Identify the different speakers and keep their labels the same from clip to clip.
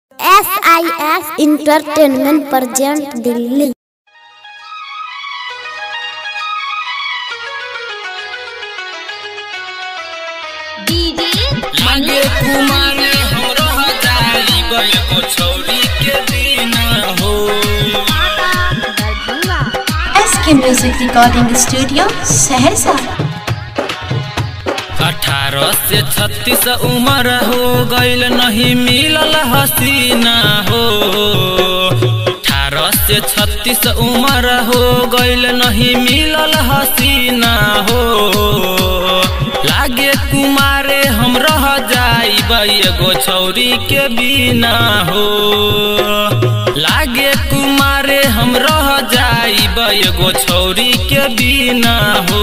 Speaker 1: S I S entertainment present Delhi
Speaker 2: लागे कुमारे हमरो हजारी गए को छौरी के दिन हो
Speaker 3: एस के म्यूजिक रिकॉर्डिंग स्टूडियो सहरसा
Speaker 2: अठारह से छत्तीस उम्र हो गईल नहीं मिलल हसीना हो अठारह से छत्तीस उम्र हो गईल नहीं मिलल हसीना हो लागे कुमारे हम रह जाइब एगो छौरी के बिना हो लागे कुमारे हम रह जाइब एगो छौरी के बिना हो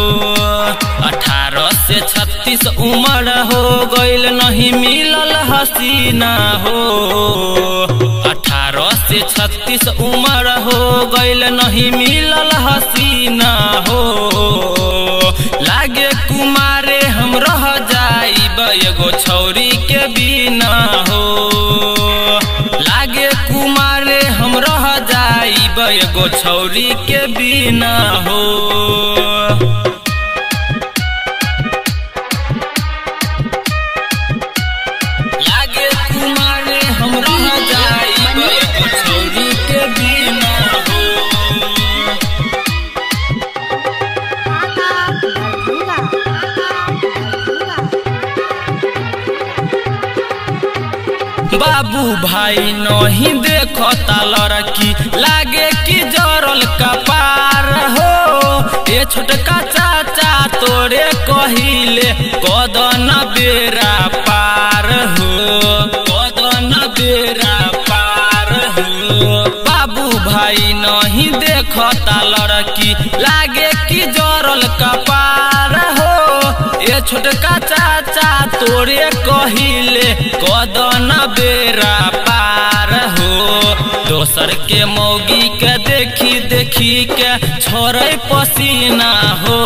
Speaker 2: अठारह से छत्तीस उम्र हो गईल नहीं मिलल हसीना हो अठारह से छत्तीस उम्र हो गईल नहीं मिलल हसीना हो लागे कुमारे हम रह जाइब एगो छौरी के बिना हो लागे कुमारे हम रह जाइब एगो छौरी के बिना हो लागे कुमारे हम रह जाइब एगो छौरी के बिना हो बाबू भाई नहीं देखता लड़की लागे कि जरल कपार हो ए छोटका चाचा तोरे कहिले कदन बेरा पार हो कदन बेरा पार हो बाबू भाई नहीं देखता लड़की लागे कि जरल कपार हो ए छोटका चाचा तोरे कहिले कदन बेरा पार हो दोसर के मौगी के देखी देखी के छोड़े पसीना हो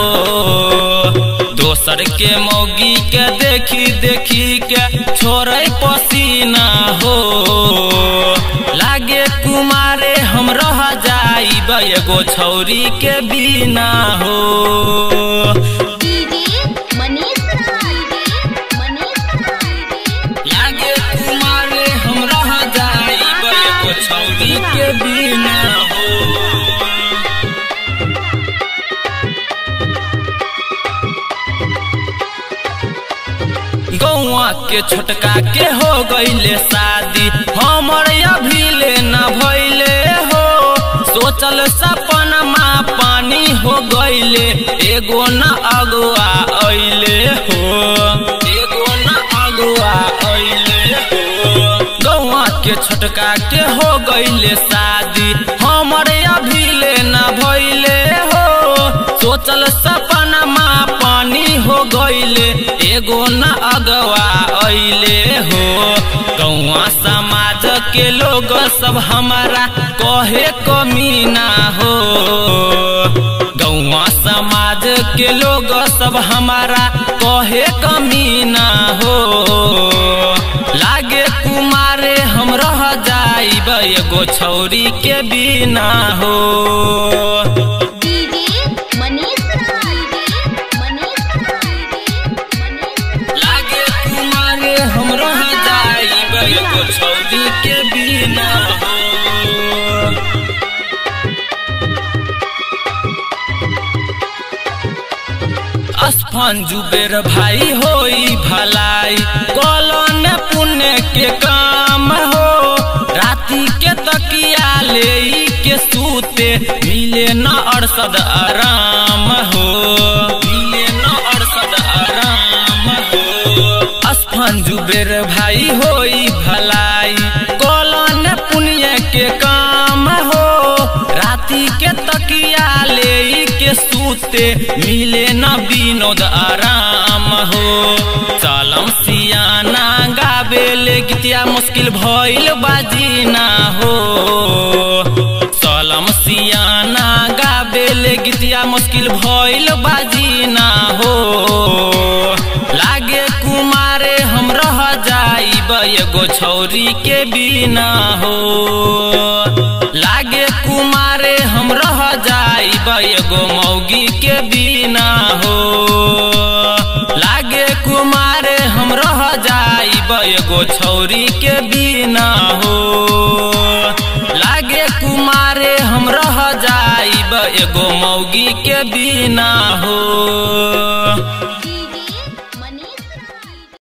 Speaker 2: दोसर के मौगी के देखी देखी के छोड़े पसीना हो लागे कुमारे हम रह जाइब एगो छौरी के बिना हो लागे कुमारे हम रह जाइब एगो छौरी के बिना हो गौआ के छोटका के हो गईले शादी हमर अभी ले न भइले हो सोचल सपनमा पानी हो गईले एगो न अगुआ अइले हो एगो न अगुआ अइले हो गौआ के छोटका के हो गईले शादी हमर अभी ले न भइले हो सोचल सपनमा पानी हो गईले एगो न अगवा अइले हो गौआ समाज के लोग सब हमारा कहे कमीना हो गौआ समाज के लोग सब हमारा कहे कमीना हो लागे कुमारे हम रह जाइब एगो छौरी के बिना हो लागे कुमारे हम रह जाइब एगो छौरी के बिना हो असफान जुबेर भाई होई भलाई कलन पुण्य के काम हो राती के तकिया ले के सूते मिले न अरसद आराम हो मिले न अरसद आराम हो असफान जुबेर भाई होई भलाई कलन पुण्य के काम हो राती के तकिया ले के सूते मिले न विनोद आराम हो चलम सियाना गाबेले गीतिया मुश्किल भइल बाजी ना हो चलम सियाना गाबेले गीतिया मुश्किल भइल बाजी ना हो लागे कुमारे हम रह जाइब एगो छौरी के बिना हो लागे कुमारे हम रह जाइब एगो मौगी के बिना हो लागे कुमारे हम रह जाइब एगो छौरी के बिना हो लागे कुमारे हम रह जाइब एगो मौगी के बिना हो